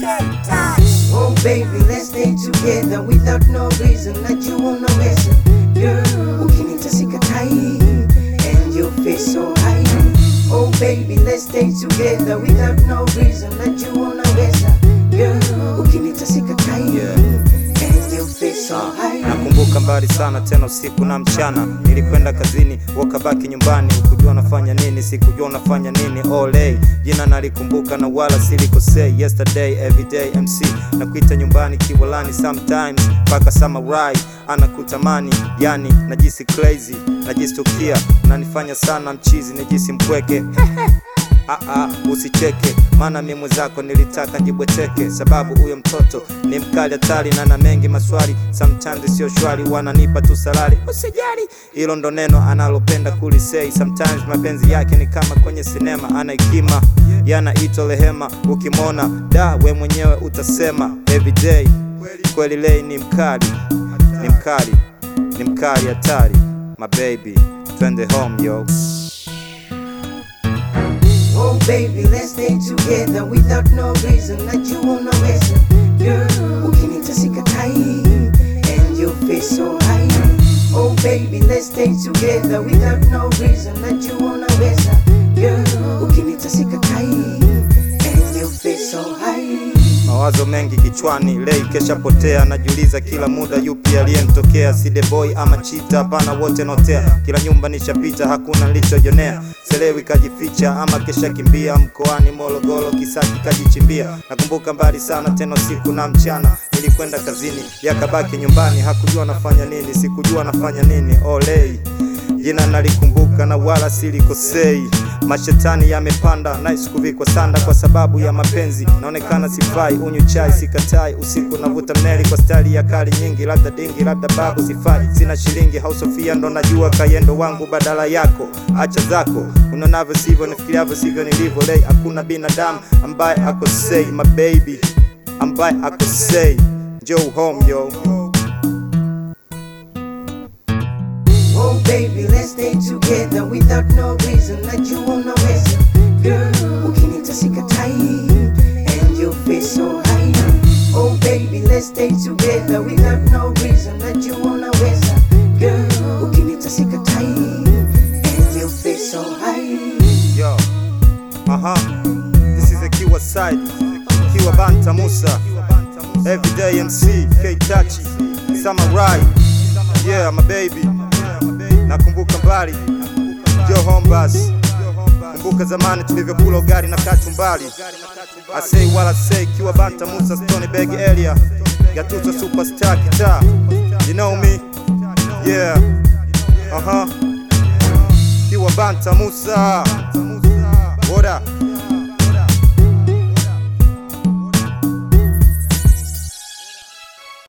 Oh baby, let's stay together without no reason. Najua unaweza girl, ukinita sikatai and your face so high. Oh baby, let's stay together without no reason. Najua unaweza girl, ukinita sikatai and your face so high. Nakumbuka mbali sana tena usiku na mchana, nilikwenda kazini wakabaki nyumbani, ukujua nafanya nini, sikujua unafanya nini. Olay, jina nalikumbuka na wala silikosei. Yesterday everyday MC na kuita nyumbani kiwalani, sometimes mpaka samurai anakutamani, yani najisi crazy, najistukia, unanifanya sana mchizi, najisi mpweke Ah, ah, usicheke maana mimi mwenzako nilitaka jibweteke, sababu huyo mtoto ni mkali hatari na na mengi maswali, sometimes sio shwari, wananipa tu salari. Usijali, hilo ndo neno analopenda kulisei. Sometimes mapenzi yake ni kama kwenye sinema, ana hekima yanaitwa rehema. Ukimwona da we mwenyewe utasema everyday, kweli lei ni mkali, ni mkali, ni mkali hatari. My baby, twende home yo. Oh baby, let's stay together without no reason. Najua unaweza girl, ukinita sikatai and your face so high. Oh baby, let's stay together without no reason. Najua unaweza girl, ukinita sikatai and your face so high. Mawazo mengi kichwani, lei kesha potea, najiuliza kila muda yupi aliyemtokea, si the boy ama chita? Hapana, wote notea, kila nyumba nishapita, hakuna nilichojonea, selewi kajificha ama kesha kimbia, mkoani Morogoro Kisaki kajichimbia. Nakumbuka mbali sana tena usiku na mchana, nilikwenda kazini yakabaki nyumbani, hakujua nafanya nini, sikujua nafanya nini. Olei, jina nalikumbuka na wala silikosei. Mashetani yamepanda nice kuvikwa sanda kwa sababu ya mapenzi, naonekana sifai, unyu chai sikatai, usiku navuta mneli kwa stali ya kali nyingi, labda dingi, labda babu, sifai, sina shilingi, hau Sofia ndo najua kayendo wangu badala yako, acha zako, unonavyo sivyo, nifikiriavyo sivyo nilivyo. Lei, hakuna binadamu ambaye akosei, my baby ambaye akosei, njoo home yo. Oh baby, let's stay together without no reason. Najua unaweza girl, ukinita sikatai and your face so high. Oh baby, let's stay together without no reason. Najua unaweza girl, ukinita sikatai and your face so high. Yo, uh-huh. This is a Kiwa side. Kiwa Banta Musa. Everyday MC, K Tachi, Samurai. Yeah, my baby. Nakumbuka mbali. Yo home bus. Kumbuka zamani tulivyokula ugali na kachumbali. I say what I say, Kiwa Banta Musa, Stony Bag area. Gatuso superstar guitar. You know me? Yeah. Uh-huh. Kiwa Banta Musa. What up?